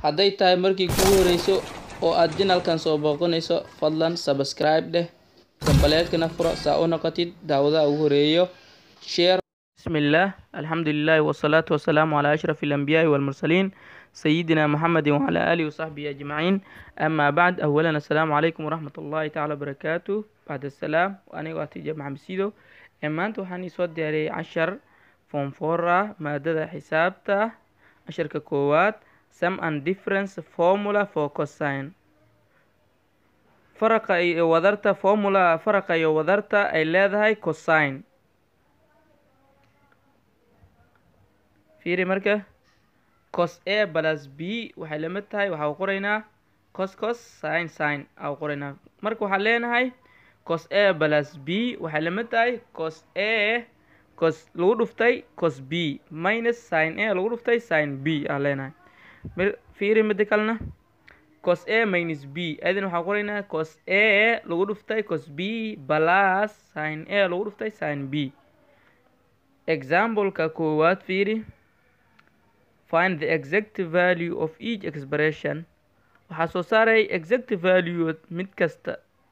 hadday tahay markii kugu horeyso oo aad janalkan soo booqanayso fadlan subscribe dheh gambaleelkana furo saa u noqotid daawadaha ugu horeeyo share بسم الله الحمد لله والصلاة والسلام على أشرف الأنبياء والمرسلين سيدنا محمد وعلى آله وصحبه أجمعين أما بعد أولا السلام عليكم ورحمة الله تعالى وبركاته بعد السلام وأنا وقتي جمع مسيدو أما أنتو حاني صوت دياري عشر فون فورا مادة حسابتا عشر ككوات sum and difference formula for cosine faraqa iyo wadarta formula faraqa iyo wadarta ay leedahay cosine fiiri marka cos a plus b waxay la mid tahay waxaa qoraynaa cos cos sin sin aa qoraynaa marka waxaan leenahay cos a plus b waxay la mid tahay cos a cos lagu dhuftay cos b minus sin a lagu dhuftay sin b aa leenahay fiiri mida kalena cos a minus b adin waxaan qoraynaa cos a lagu dhuftay cos b plus sin a lagu dhuftay sin b exampleka koowaad fiiri find the exact value of each expression waxaa soo saaray exact value mid kasta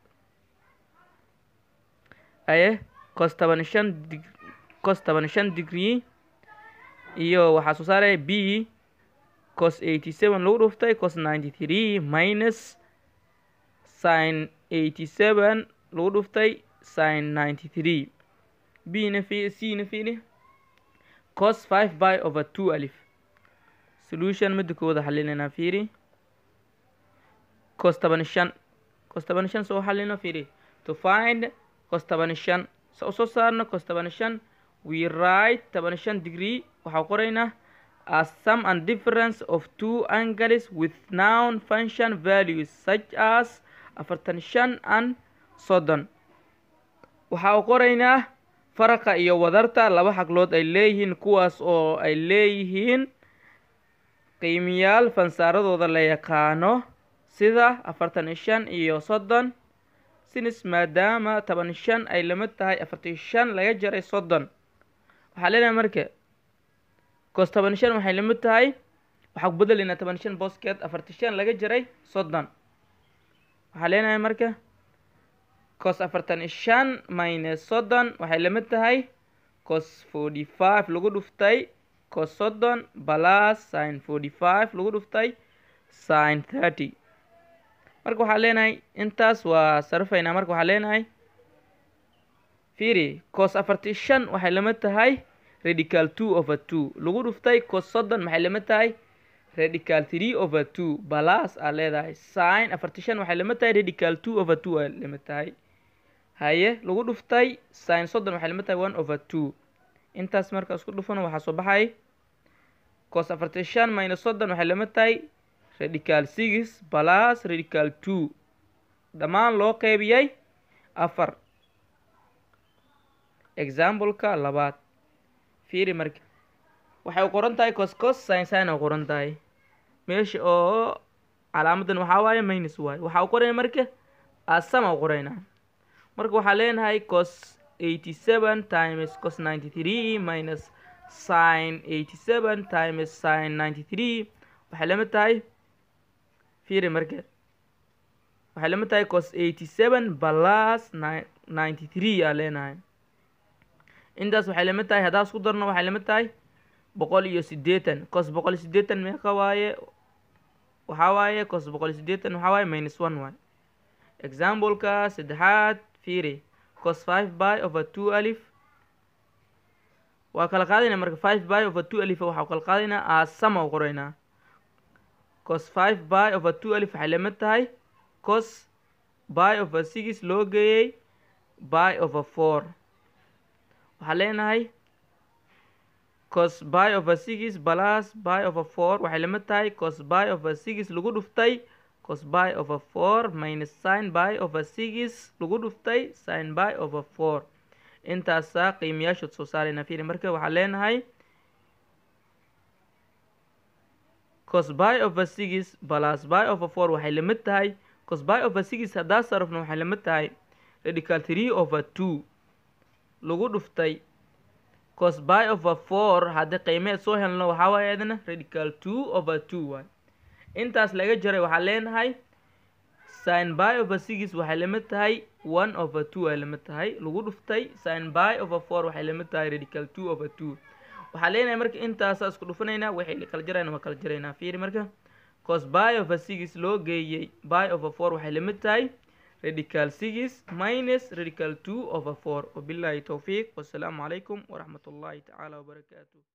aye cos toban shan cos toban shan degree iyo waxaa soo saaray b cos eighty seven lagu dhuftay cos ninety three minus sin eighty seven lagu dhuftay sin ninety three b na fi c na fiili cos five by over two alif solution mida kooda xalinayna fiiri cos toban shan cos toban shan soo xalino fiiri to find cos toban shan sa usoo saarno cos toban shan we write toban shan degree waxaa qoraynaa as sum and difference of two angles with noun function values such as afartan shan and soddon waxaa qoraynaa faraqa iyo wadarta laba xaglood ay leeyihiin kuwaas oo ay leeyihiin qiimiyaal fansaaradooda la yaqaano sida afartan iyo shan iyo soddon sinis maadaama toban shan ay lamid tahay afartan shan laga jaray soddon waxaa leenahay marka cos toban shan waxay lamid tahay waxaa ku bedelaynaa toban shan booskeed afartan shan laga jaray soddon waxaa leenahay marka cos afartan iyo shan minus soddon waxay lamid tahay cos forty five lagu dhuftay cos soddon plus sin forty five lagu dhuftay sin thirty marka waxaa leenahay intaas waa sarafaynaa marka waxaa leenahay fiiri cos afartan shan waxay lamid tahay radical two over two lagu dhuftay cos soddon maxay lamid tahay radical three over two balas aa leedahay sin afartan shan waxay lamid tahay radical two over two aa lamid tahay haye lagu dhuftay sin soddon waxay lamid tahay one over two intaas marka isku dhufano waxaa soo baxay cos afartan shan minus soddon waxay lamid tahay radical six balas radical two dhammaan loo qeybiyay afar exampleka labaad fiiri marka waxay qoran tahay cos cos sin sin oo qoran tahay meesha oo calaamadan waxaa waaye minus waaye waxaa u qorayna marka asama u qoraynaa marka waxaa leenahay cos eighty seven times cos ninety three minus sin eighty seven times sin ninety three waxay lamid tahay fiiri marka waxay lamid tahay cos eighty seven plus ninety three aa leenahay intaas waxay lamid tahay haddaa isku darno waxay lamid tahay boqol iyo siddeetan cos boqol iyo siddeetan meeqa waaye waxaa waaye cos boqol iyo siddeetan waxaa waaye minus one waaye exampleka saddexaad fiiri cos five by over two alif waa kala qaadayna marka five by over two alif waxaa kala qaadaynaa asama u qoraynaa cos five by over two alif waxay lamid tahay cos by over six loo geeyey by over four waxaa leenahay cos by over six plus by over four waxay lamid tahay cos by over six lagu dhuftay cos by over four minus sin by over six lagu dhuftay sin by over four intaasaa qiimayaashood soo saarayna fiiri marka waxaa leenahay cos by over six plus by over four waxay lamid tahay cos by over six haddaa sarafno waxay lamid tahay radical three over two lagu dhuftay cos by over four haddii qiimeed soo helno waxaa waaye adna radical two over two waay intaas laga jaray waxaan leenahay sin by over six waxay lamid tahay one over two ay lamid tahay lagu dhuftay sin by over four waxay lamid tahay radical two over two waxaa leenahay marka intaasa isku dhufanaynaa waxay kala jarayna waa kala jaraynaa fiiri marka cos by over six loo geeyey by over four waxay lamid tahay radical six minus radical two over four wabillahi towfiiq wassalaamu calaykum waraxmat ullahi tacaala wabarakaatu